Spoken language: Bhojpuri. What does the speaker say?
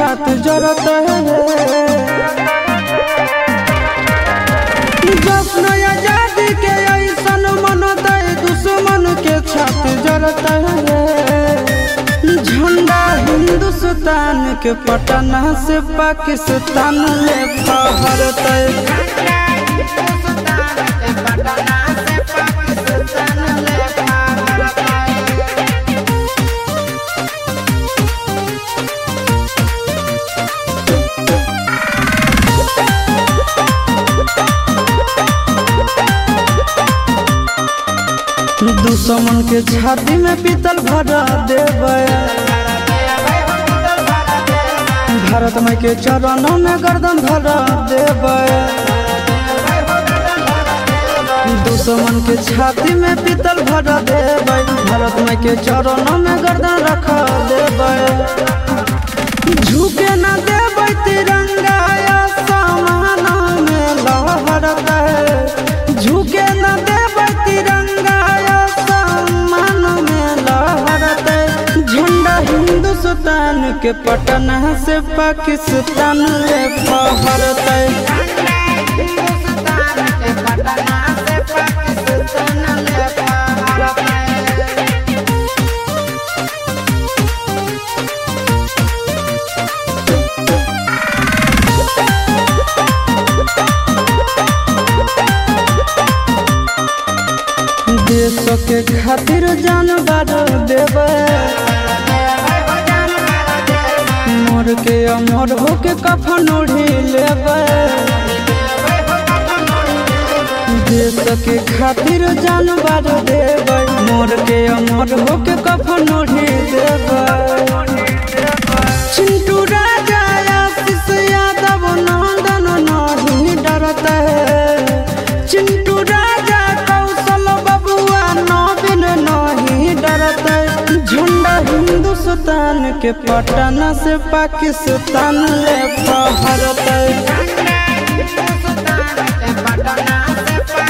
छात जरत है जश्न आजादी के ऐसन मन दे दुश्मन के छात जरत है झंडा हिंदुस्तान के पटना से पाकिस्तान ले फहरत दुश्मन के छाती में पीतल भरा देवे भारत माई के चरणों में गर्दन धरा देवे दुश्मन के छाती में पीतल भरा देवे भारत माई के चरणों में गर्दन रखा देवे झुके न देवे तिरंगा आसमान में लहरत है झुके न देवे तिरंगा आसमान में लहरत है झंडा हिंदुस्तान के पटना से पाकिस्तान ले फहरत है देश के खातिर जान बार देवे मोर के अमर होके कफन ओढ़ी लेवे देश के खातिर जान बार देवे मोर के अमर होके कफन ओढ़ी देवे चिंटू राजा आशीष यादव नंदन नहीं डरत है चिंटू राजा कौशल बबुआ नवीन नहीं डरत है झंडा हिंदुस्तान के पटना से पाकिस्तान ले फहरत है पटना से